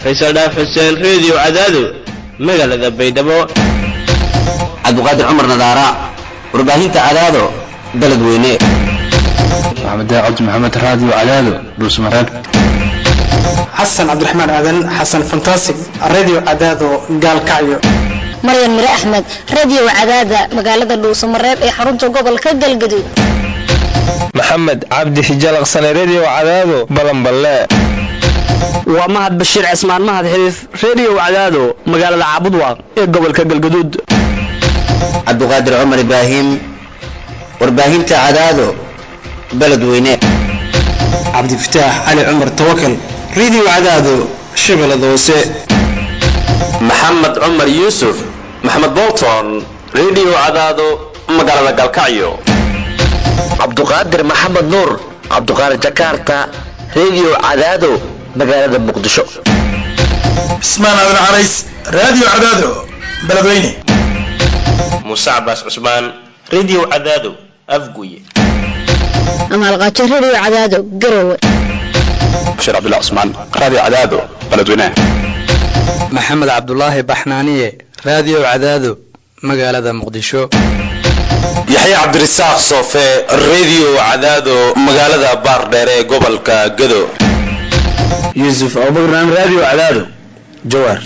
faysal dhaaf xuseen reediyo cadaado magaalada baydhabo cabdiqaadir cumar nadaara warbaahinta cadaado beledweyne maxamed cabdi maxamed raadiyo cadaado dhuusmareeb xasan cabdiraxmaan aadan xasan fantasig radio cadaado gaalkacyo maryan mire axmed radio cadaada magaalada dhuusamareeb ee xarunta gobolka galgaduud maxamed cabdi xijalaqsane redio cadaado balanballe waa mahad bashiir cismaan mahad xiriif redio cadaado magaalada caabudwaaq ee gobolka galgaduud cabdiqaadir cumar ibraahim warbaahinta cadaado beledweyne cabdifataax cali cumar tawakal radio cadaado shabeellada hoose maxamed cumar yuusuf maxamed bolton redio cadaado magaalada galkacyo cabduqaadir maxamed nuur cabduqaadir jakarta redio cadaado magaalada muqdisho cismaan aadan carays radio cadaado beledweyne muuse cabaas cusmaan redio cadaado afguye amaalqaajo radio cadaado garowe bashiir cabdullah cusmaan radio cadaado beledweyne maxamed cabdulaahi baxnaaniye radio cadaado magaalada muqdisho yaxya cabdirasaaq soofe redio cadaado magaalada baardheer ee gobolka gado yuusuf abubakar radio cadaado jawaar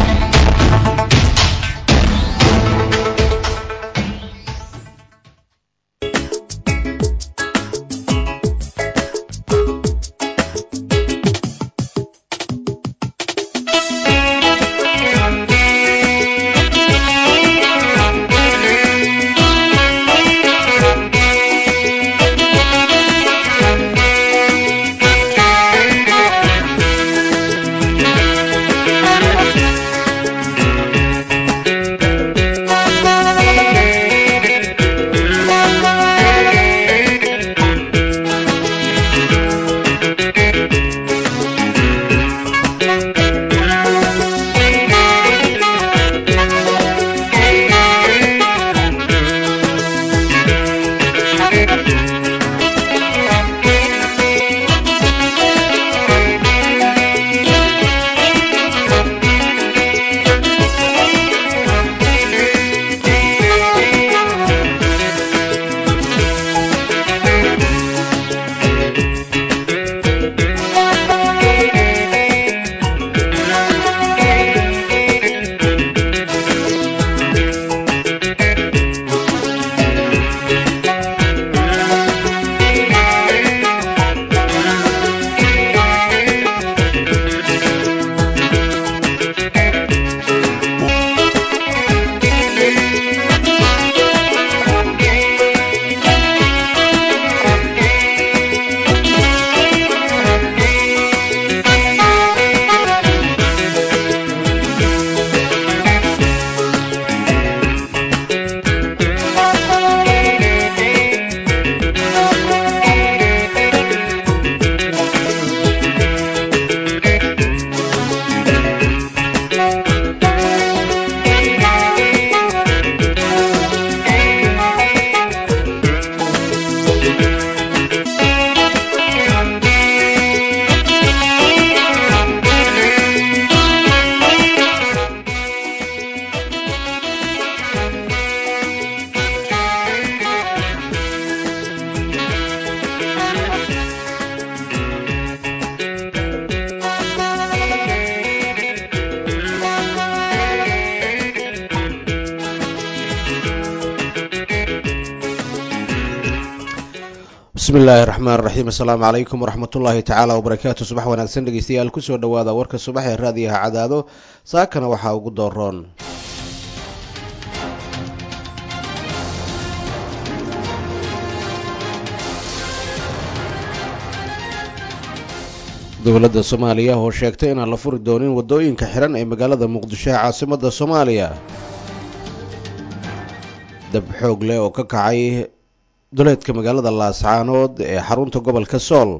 bismillaahi raxmaan raxiim assalaamu calaykum waraxmatullaahi tacaala wabarakaatu subax wanaagsan dhegeystayaal kusoo dhowaada warka subax ee raadiyaha cadaado saakana waxaa ugu dooroon dowladda soomaaliya oo sheegtay inaan la furi doonin waddooyinka xiran ee magaalada muqdisho ee caasimadda soomaaliya dab xoog leh oo ka kacay duleedka magaalada laascaanood ee xarunta gobolka sool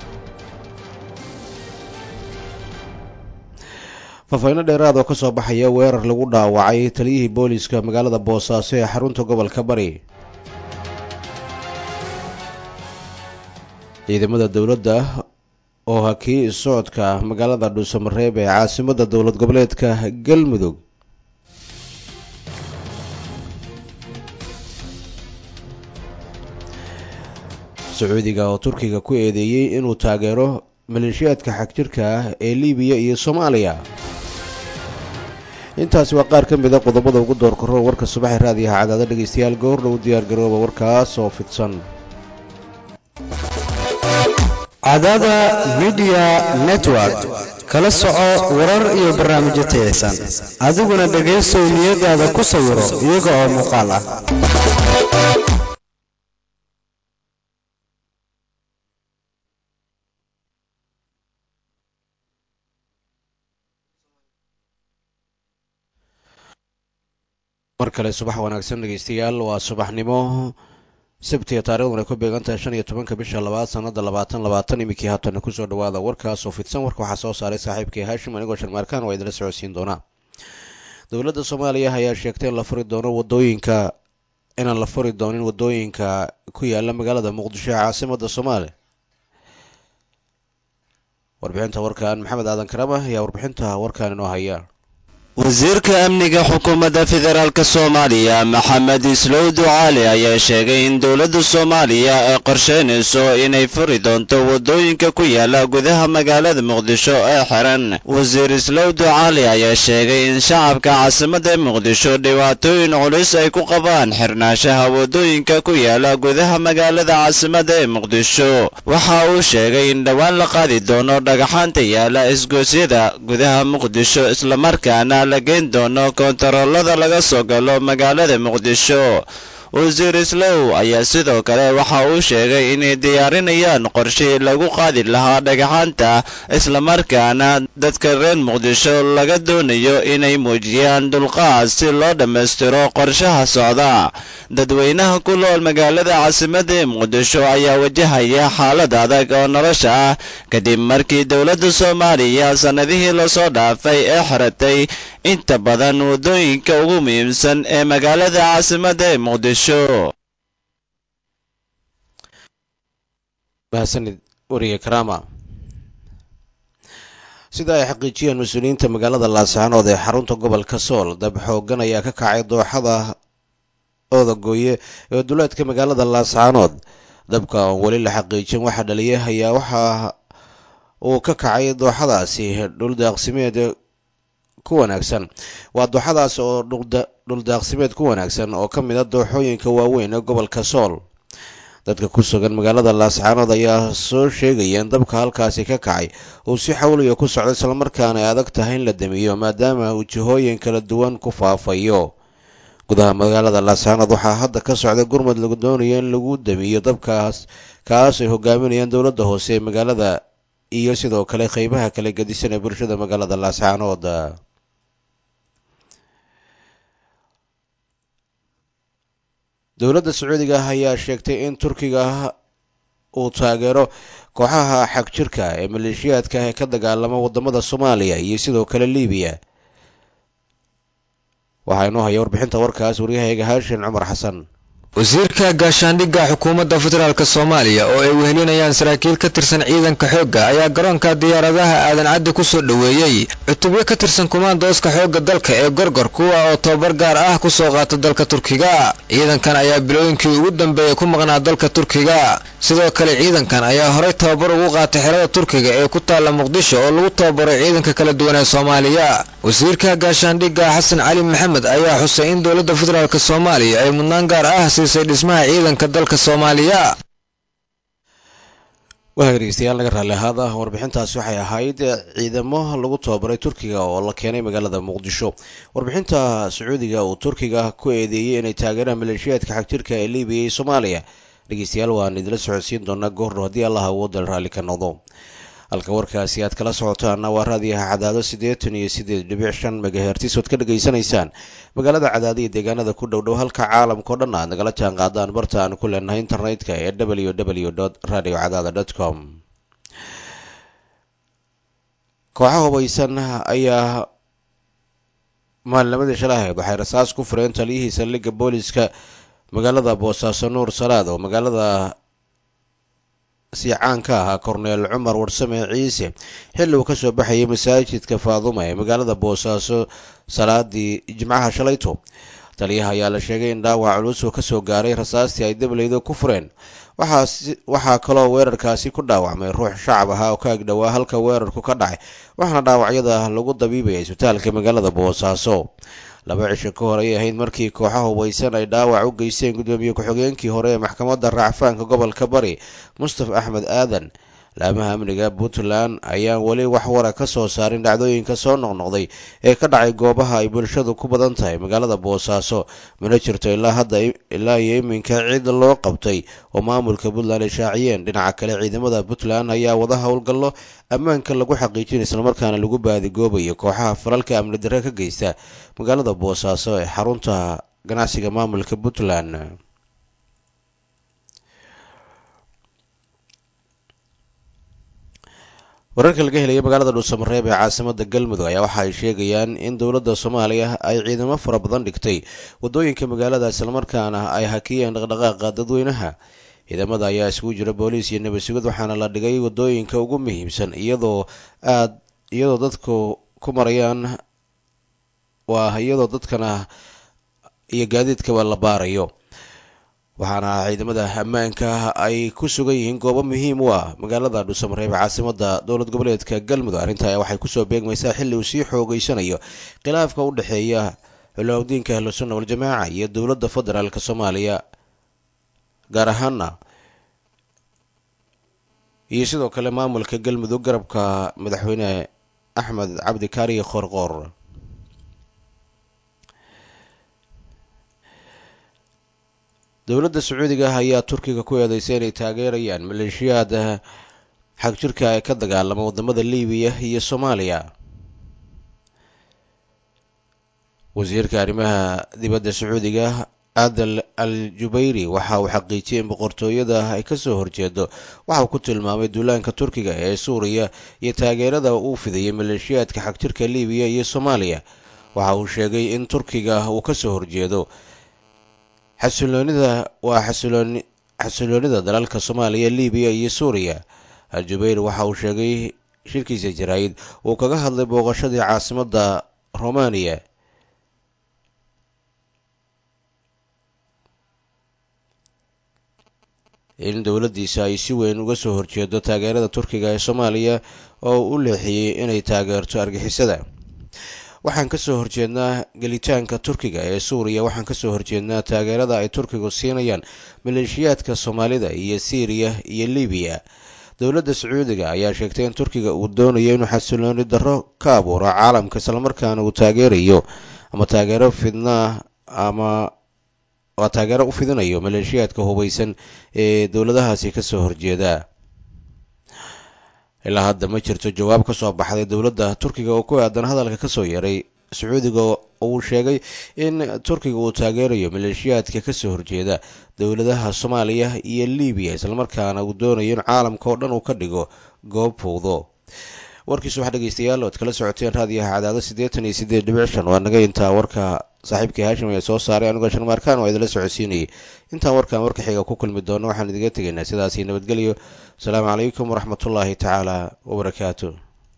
faafayno dheeraad oo kasoo baxaya weerar lagu dhaawacay taliyihii booliiska magaalada boosaaso ee xarunta gobolka bari ciidamada dowladda oo hakiyey socodka magaalada dhuusamareeb ee caasimadda dowlad goboleedka galmudug sacuudiga oo turkiga ku eedeeyey inuu taageero maleeshiyaadka xagjirka ah ee libiya iyo soomaaliya intaasi waa qaar ka mid a qodobada ugu door karo warka subaxee raadiyaha cadaada dhegaystayaal goordhow diyaar garooba warkaas oo fidsan cadaada midiya network kala soco warar iyo barnaamijyo tayaysan adiguna dhegaysow niyadaada ku sawiro iyaga oo muuqaal ah mar kale subax wanaagsan dhegaystayaal waa subaxnimo sabtiga taarikhdan ay ku beegan tahay shan iyo tobanka bisha labaad sanada labaatan labaatan iminkii haatana kusoo dhawaada warkaasoo fidsan warka waxaa soo saaray saaxiibkii haashim anigoo sharmaarkaan waa idinla socodsiin doonaa dowladda soomaaliya ayaa sheegtay in la furi doono wadooyinka inaan la furi doonin wadooyinka ku yaala magaalada muqdisho ee caasimada soomaaliya warbixinta warkan maxamed aadan karama ayaa warbixinta warkan inoo haya wasiirka amniga xukuumadda federaalk soomaaliya maxamed islow ducaali ayaa sheegay in dowladda soomaaliya ay qorsheynayso inay furi doonto waddooyinka ku yaala gudaha magaalada muqdisho ee xiran wasiir islow ducaali ayaa sheegay in shacabka caasimadda muqdisho dhibaatooyin culus ay ku qabaan xirnaanshaha waddooyinka ku yaala gudaha magaalada caasimadda ee muqdisho waxa uu sheegay in dhowaan la qaadi doono dhagaxaanta yaala isgoosyada gudaha muqdisho islamarkaana la geen doono koontaroolada laga soo galo magaalada muqdisho wasiir islow ayaa sidoo kale waxa uu sheegay inay diyaarinayaan qorshe lagu qaadi lahaa dhagaxaanta islamarkaana dadka reer muqdisho laga doonayo inay muujiyaan dulqaad si loo dhammaystiro qorshaha socda dadweynaha ku nool magaalada caasimadda ee muqdisho ayaa wajahaya xaalad adag oo nolosha ah kadib markii dowladda soomaaliya sannadihii lasoo dhaafay ee xiratay inta badan waddooyinka ugu muhiimsan ee magaalada caasimadda ee muqdisho mahadsanid wariye karama sida ay xaqiijiyeen mas-uuliyiinta magaalada laascaanood ee xarunta gobolka sool dab xoogan ayaa ka kacay dooxada oodagooye ee duleedka magaalada laascaanood dabka oon weli la xaqiijin waxa dhaliyay ayaa waxa uu ka kacay dooxadaasi dhuldaaqsimeed ku wanaagsan waa dooxadaas oo dhuldaaqsimeed ku wanaagsan oo ka mid a dooxooyinka waaweyn ee gobolka sool dadka ku sugan magaalada laascaanood ayaa soo sheegaya in dabka halkaasi ka kacay uu si xawliga ku socdo islamarkaana ay adag tahay in la damiyo maadaama uu jihooyin kala duwan ku faafayo gudaha magaalada laascaanood waxaa hadda ka socda gurmud lagu doonayo in lagu damiyo dabkaas kaas ay hogaaminayaan dowladda hoose ee magaalada iyo sidoo kale qeybaha kala gedisan ee bulshada magaalada laascaanood dowladda sacuudiga ayaa sheegtay in turkiga uu taageero kooxaha xagjirka ee maleeshiyaadka ee ka dagaalama wadamada soomaaliya iyo sidoo kale libiya waxaa inoo haya warbixinta warkaas waryahayaga haashin cumar xasan wasiirka gaashaandhigga xukuumadda federaalk soomaaliya oo ay wehelinayaan saraakiil ka tirsan ciidanka xoogga ayaa garoonka diyaaradaha aadan caddi ku soo dhoweeyey cutubyo ka tirsan kumaandooska xoogga dalka ee gorgor kuwa oo tababar gaar ah ku soo qaata dalka turkiga ciidankan ayaa bilooyinkii ugu dambeeyey ku maqnaa dalka turkiga sidoo kale ciidankan ayaa horey tababar ugu qaatay xerada turkiga ee ku taalla muqdisho oo lagu tababaray ciidanka kala duwan ee soomaaliya wasiirka gaashaandhigga xasan cali maxamed ayaa xusay in dowladda federaalk soomaaliya ay mudnaan gaar ah siisay dhismaha ciidanka dalka soomaaliya waxa dhegeystayaal naga raalli ahaada warbixintaasi waxay ahayd ciidamo lagu tababaray turkiga oo la keenay magaalada muqdisho warbixinta sacuudiga uu turkiga ku eedeeyey inay taageeraan maleeshiyaadka xagjirka ee libiya iyo soomaaliya dhegeystayaal waan idinla socodsiin doonaa goordho haddii allah awooda raalli ka noqdo halka warkaasi aad kala socotaana waa raadiyaha cadaado siddeetan iyo siddeed dhibic shan megahertis ood ka dhegaysanaysaan magaalada cadaado iyo deegaanada ku dhow dhow halka caalamkao dhan aad nagala jaan qaadaan barta aan ku leenahay internetka ee w w dot radio cadaada dot com kooxa hubaysan ayaa maalnimadii shalahayd waxay rasaas ku fureen taliyihii saldhigga booliska magaalada boosaaso nuur salaad oo magaalada si caan ka ahaa korneel cumar warsame ciise xilli uu kasoo baxayay masaajidka faaduma ee magaalada boosaaso salaadii jimcaha shalayto taliyaha ayaa la sheegay in dhaawac culus uu kasoo gaaray rasaastii ay dableyda ku fureen waxaa kaloo weerarkaasi ku dhaawacmay ruux shacab ahaa oo ka agdhowaa halka weerarku ka dhacay waxaana dhaawacyada lagu dabiibaya isbitaalka magaalada boosaaso laba cisho ka hor ayay ahayd markii kooxaha hubaysan ay dhaawac u geysteen guddoomiye ku-xigeenkii hore ee maxkamadda raacfaanka gobolka bari mustafa axmed aadan laamaha amniga puntland ayaan weli wax wara ka soo saarin dhacdooyinka soo noqnoqday ee ka dhacay goobaha ay bulshadu ku badan tahay magaalada boosaaso mana jirto ilaa hadda ilaa iyo iminka ciid loo qabtay oo maamulka puntland ay shaaciyeen dhinaca kale ciidamada puntland ayaa wada howlgallo ammaanka lagu xaqiijin islamarkaana lagu baadigoobayo kooxaha falalka amni darre ka geysta magaalada boosaaso ee xarunta ganacsiga maamulka puntland wararka laga helaya magaalada dhuusamareeb ee caasimada galmudug ayaa waxa ay sheegayaan in dowladda soomaaliya ay ciidamo fara badan dhigtay wadooyinka magaalada islamarkaana ay hakiyeen dhaqdhaqaaqa dadweynaha ciidamada ayaa isugu jira booliis iyo nabad sugid waxaana la dhigay wadooyinka ugu muhiimsan iyadoo aad iyadoo dadku ku marayaan waa iyadoo dadkana iyo gaadiidkaba la baarayo waxaana ciidamada ammaanka ay ku sugan yihiin goobo muhiim u ah magaalada dhuusamareeb caasimada dowlad goboleedka galmudug arrintaa waxay kusoo beegmaysaa xilli uu sii xoogeysanayo khilaafka u dhexeeya xulawdiinka ahlusunna waljamaaca iyo dowladda federaalk soomaaliya gaar ahaana iyo sidoo kale maamulka galmudug garabka madaxweyne axmed cabdi kaariye qoorqoor dowladda sacuudiga ayaa turkiga ku eedeysay inay taageerayaan maleeshiyaad xag jirka ee ka dagaalama wadamada libiya iyo soomaaliya wasiirka arrimaha dibadda sacuudiga adal al jubayri waxa uu xaqiijiyay in boqortooyada ay kasoo horjeedo waxa uu ku tilmaamay duulaanka turkiga ee suuriya iyo taageerada uu fidayay maleeshiyaadka xagjirka libiya iyo soomaaliya waxa uu sheegay in turkiga uu kasoo horjeedo xasiloonida waa xasilooni xasiloonida dalalka soomaaliya libiya iyo suuriya al-jubayr waxa uu sheegay shirkiisa jaraa'id uu kaga hadlay booqashadii caasimadda romaniya in dowladdiisa ay si weyn uga soo horjeedo taageerada turkiga ee soomaaliya oo u leexiyey inay taageerto argixisada waxaan kasoo horjeednaa gelitaanka turkiga ee suuriya waxaan kasoo horjeednaa taageerada ay turkigu siinayaan maleeshiyaadka soomaalida iyo syriya iyo libiya dowladda sacuudiga ayaa sheegtay in turkiga uu doonayo inuu xasilooni darro ka abuuro caalamka islamarkaana uu taageerayo ama taageero fidnaa ama waa taageero u fidinayo maleeshiyaadka hubeysan ee dowladahaasi kasoo horjeeda ilaa hadda ma jirto jawaab ka soo baxday dowladda turkiga oo ku aadan hadalka kasoo yaray sacuudiga uu sheegay in turkiga uu taageerayo maleeshiyaadka kasoo horjeeda dowladaha soomaaliya iyo libiya islamarkaana uu doonayo in caalamka oo dhan uu ka dhigo goob fowdo warkiisu waxaa dhegeystayaal oad kala socoteen raadiyaha cadaado siddeetan iyo siddeed dhibic shan waa naga intaa warka saaxiibkii haashim ayaa soo saaray anigoo sharmaarkaan waa idinla socodsiinayay intaan warkan warka xiga ku kulmi doono waxaan idiga tegaynaa sidaasi nabadgelyo asalaamu calaykum waraxmatullaahi tacaala wabarakaatu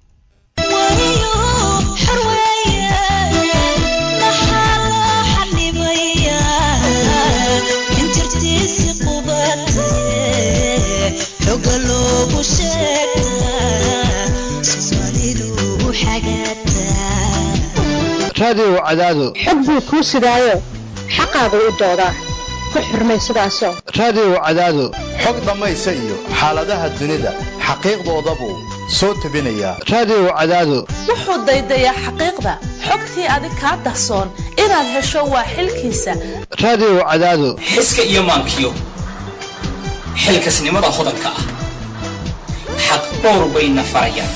raadiyow cadaado xog buu kuu sidaayo xaqaagu u doodaa ku xurmay sidaasoo raadiyow cadaado xog dhammaysa iyo xaaladaha dunida xaqiiqdoodabuu soo tebinayaa raadiyow cadaado wuxuu daydayaa xaqiiqda xogtii adig kaa dahsoon inaad hesho waa xilkiisa raadiyow cadaado xiska iyo maankiyo xilkasnimada hodanka ah xaq dhowr bayna farayaan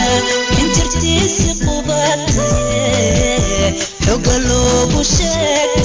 xoga loogu sheeg